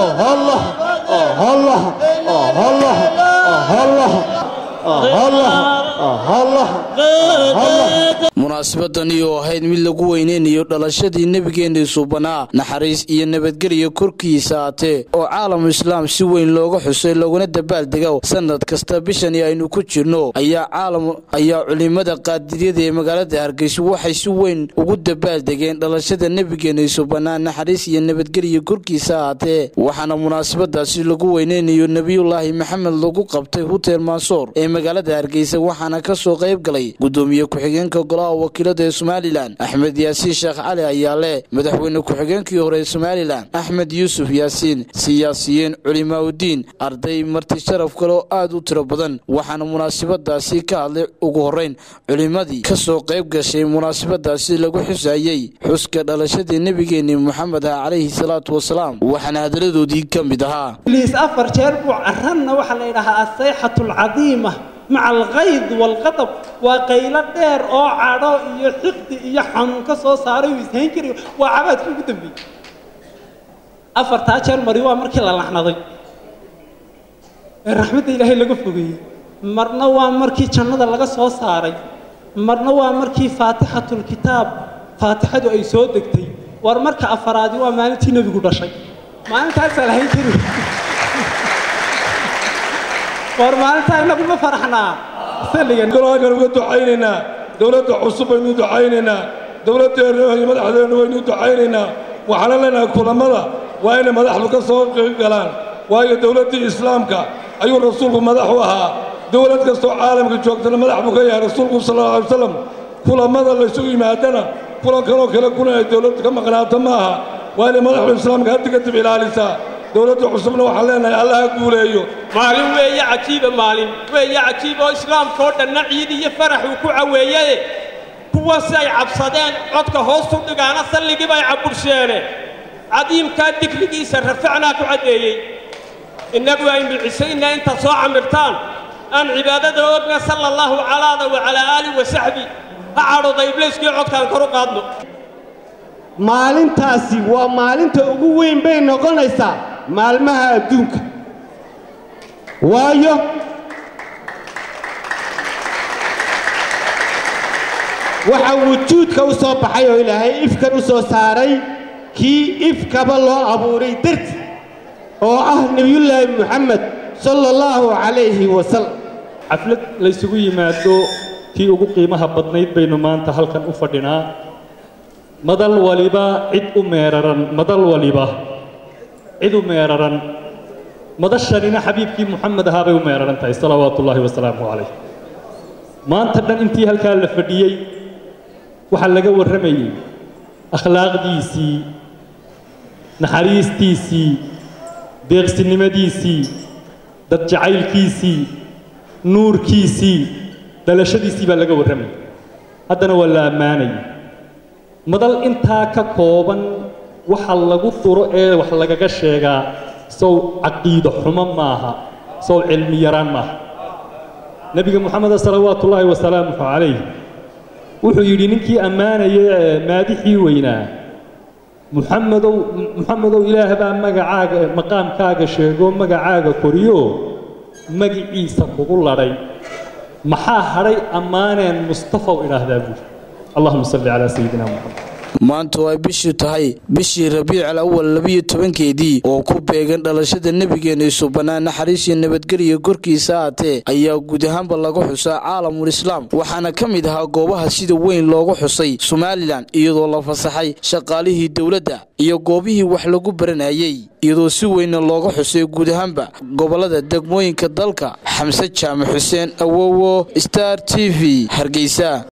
munaasabadani oo ahayd mid lagu weyneynayo dhalashadii nebigeenii suubanaa naxariis iyo nabadgelya korkiisa haatee oo caalamu islaam si weyn looga xusay looguna dabaaldego sanad kasta bishani aynu ku jirno ayaa caalam ayaa culimada qaadiriyada ee magaalada hargeysa waxay si weyn ugu dabaaldegeen dhalashada nebigeenii suubanaa naxariis iyo nabadgelya korkiisa haatee waxaana munaasabadaasi lagu weyneynayo nebiyulaahi maxamed lagu qabtay hutel mansoor ee magaalada hargeysa waxaana kasoo qayb galay gudoomiye ku-xigeenka golaha wakiilada ee somalilan axmed yaasiin sheekh cali ayaa leh madaxweyne ku-xigeenkii hore ee somalilan axmed yuusuf yaasiin siyaasiyiin culimaaudiin arday marti sharaf kale oo aad u tiro badan waxaana munaasabadaasi ka hadlay ugu horeyn culimadii kasoo qayb gashay munaasabadaasi lagu xusayey xuska dhalashadii nebigeenii moxamed ah calayhi salaatu wasalaam waxaana hadaladoodii ka mid ahaa liis afar jeer buu caranna waxaa la yidhahaa asayxatu alcadiima maca alkayd waalqadab waa qaylo dheer oo cadho iyo xiqdi iyo xanuun ka soo saaray uu ishayn kari waa cabaadkii ugu dambeeyey afartaa jeer mari waa markii la laxnaday ee raxmadda ilaahay laga fogeeyey marna waa markii jannada laga soo saaray marna waa markii faatixatulkitaab faatixadu ay soo degtay war marka afaraadi waa maalintii nebigu dhashay maalintaasaa lahayn kari war maalintaa inagu ma faraxnaa salligan uga ducaynaynaa dowladda cusub baynu ducaynaynaa dowladdeena iyo madaxdeena waynu ducaynaynaa waxaana leenahay kulammada waa inay madaxdu ka soo qayb galaan waayo dowladdii islaamka ayuu rasuulku madax u ahaa dowlad kastoo caalamka joogtana madax buu ka yahay rasuulku sal alla alay wasalam kulammada laysugu yimaadana kulankanoo kale kuna ay dowladdu ka maqnaato ma aha waa inay madaxdu islaamka haddi kadib ilaalisaa dowladda cusubna waxaan leenahay allah ha guuleeyo maalin weeye cajiiba maalin weeye cajiib oo islaamka oo dhanna ciid iyo farax uu ku caweeyade kuwaasi ay cabsadeen codka hoostu dhigaana salligii bay cabursheene cadiimkaa digrigiisa rafacnaa ku caddeeyey innagu aynu cisaynaa intaad soo camirtaan aan cibaadada ogna sala allaahu calaada wa calaa aalih wa saxbi ha cadhooda ibliiskii codkaan kor u qaadno maalintaasi waa maalinta ugu weyn bay noqonaysaa maalmaha adduunka waayo waxaa wujuudka u soo baxay oo ilaahay ifkan u soo saaray kii ifkaba loo abuuray darti oo ah nebiyullaahi moxamed sala allaahu calayhi wasalam xaflad laysugu yimaado tii ugu qiimaha badnayd baynu maanta halkan u fadhinaa madal waliba cid u meeraran madal waliba cid u meeraran madashanina xabiibkii moxamed ahaa bay u meeraran tahay salawaatu ullaahi wasalaamu calayh maanta dhan intii halkaa la fadhiyey waxaa laga warramayey akhlaaqdiisii naxariistiisii deeqsinimadiisii dad jacaylkiisii nuurkiisii dhalashadiisii baa laga warramayay haddana waa la ammaanayay madal intaa ka kooban waxa lagu duro ee wax lagaga sheegaa sow caqiido xumo maaha sow cilmi yaraan maaha nebiga moxameda salawaatu ullaahi wasalaamuhu calayh wuxuu yidhi ninkii ammaanaya maadixii weynaa muxamedow muxamedow ilaah baa magacaaga maqaamkaaga sheego magacaaga koriyo magiciisa kugu ladhay maxaa hadhay ammaaneen mustafaw idhaahdaa buuri allahuma salli calaa sayidina moxamed maanta oo ay bishii tahay bishii rabiical awal labiyo tobankeedii oo ku beegan dhalashada nebigeena subanaa naxariis iyo nabadgelya korkiisa haatee ayaa guud ahaanba laga xusaa caalamul islaam waxaana ka mid ahaa goobaha sida weyn loogu xusay somalilan iyadoo la fasaxay shaqaalihii dowladda iyo goobihii wax lagu baranayey iyadoo si weynna looga xusay guud ahaanba gobolada degmooyinka dalka xamse jaamac xuseen awowo star t v hargeysa